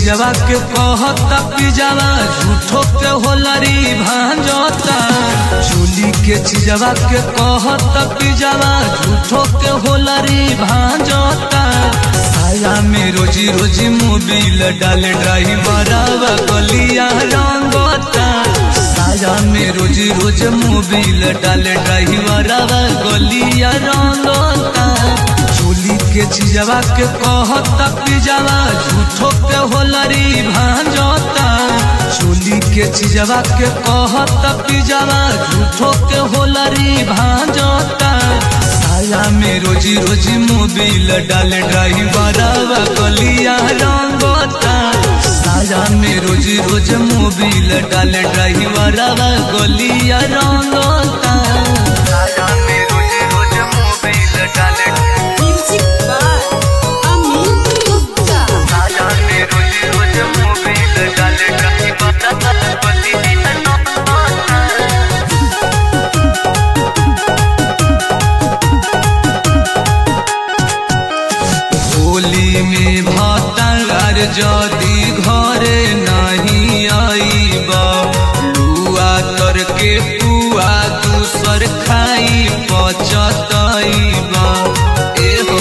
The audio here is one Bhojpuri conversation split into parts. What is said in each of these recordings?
चिजवा के कहता पिजावा झूठो के होलरी भांजता चोली के चिजवा के कहता पिजावा झूठो के होलरी भांजता साया में रोजी रोजी मोबिल डाले ड्राइवर गलिया रंगता साया में रोजी रोज मोबिल डाले ड्राइवर गलिया रंगता चोली के चिजवा के कहता पिजावा झूठो के होलरी भांजता चोली के चिजवा के कहता पिजावा झूठो के होलरी भांजता साया में रोजी रोजी मोबिल डाले ड्राइवर गलिया रंगता साया में रोजी रोज मोबिल डाले ड्राइवर गलिया रंगता साया में रोजी रोज मोबिल डाले Music by Amit Gupta. साया में रोजी रोज मोबिल डाले ड्राइवर गलिया रंगता होली में भातार जदी घरे नहीं आईबा लुआ तर के पुआ दूसर खाई पचतईबा एहो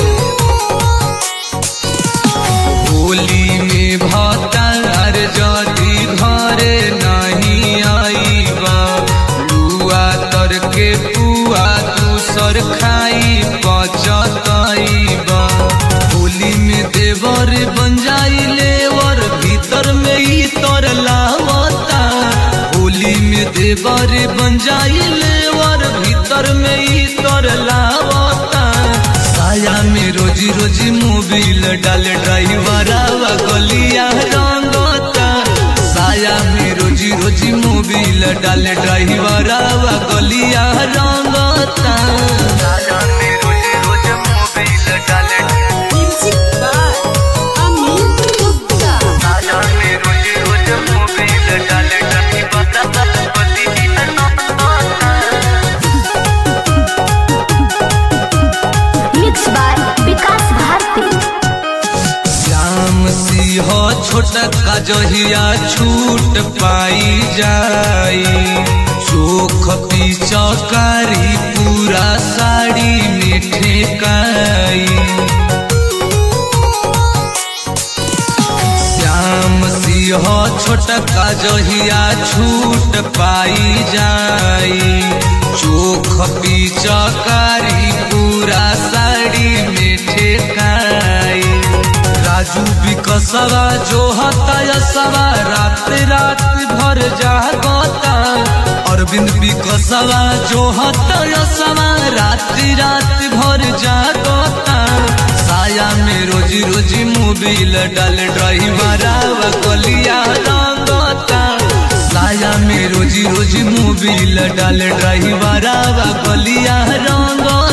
होली में भातार जदी घरे नहीं आईबा लुआ तर के पुआ दूसर खाई पचतईबा होली में देवर बन जाई लेवर भीतर में ही तर लावता होली में देवर बन जाई लेवर भीतर में ही तर लावता साया में रोजी रोजी मोबिल डाले ड्राइवर गलिया रंगता साया में रोजी रोजी मोबिल डाले ड्राइवर गलिया रंगता साया में रोजी रोजी मोबिल डाले Music by Amit Gupta. साया में रोजी रोजी मोबिल डाले ड्राइवर गलिया रंगता Mixed by Vikas Bharti. Shyam Singh छोटका जहिया छूट पाई जाई चोख पिचकारी पूरा साड़ी में ठेकाई श्याम सिंह छोटका जहिया छूट पाई जाई चोख पिचकारी पूरा साड़ी में ठेकाई राजू विकसवा जो हतायसवा रात रात भर जागता अरविंद विकसवा जो हतायसवा रात रात भर जागता साया में रोजी रोजी मोबिल डाल ड्राइवर गलिया रंगता साया में रोजी रोजी मोबिल डाल ड्राइवर गलिया रंगता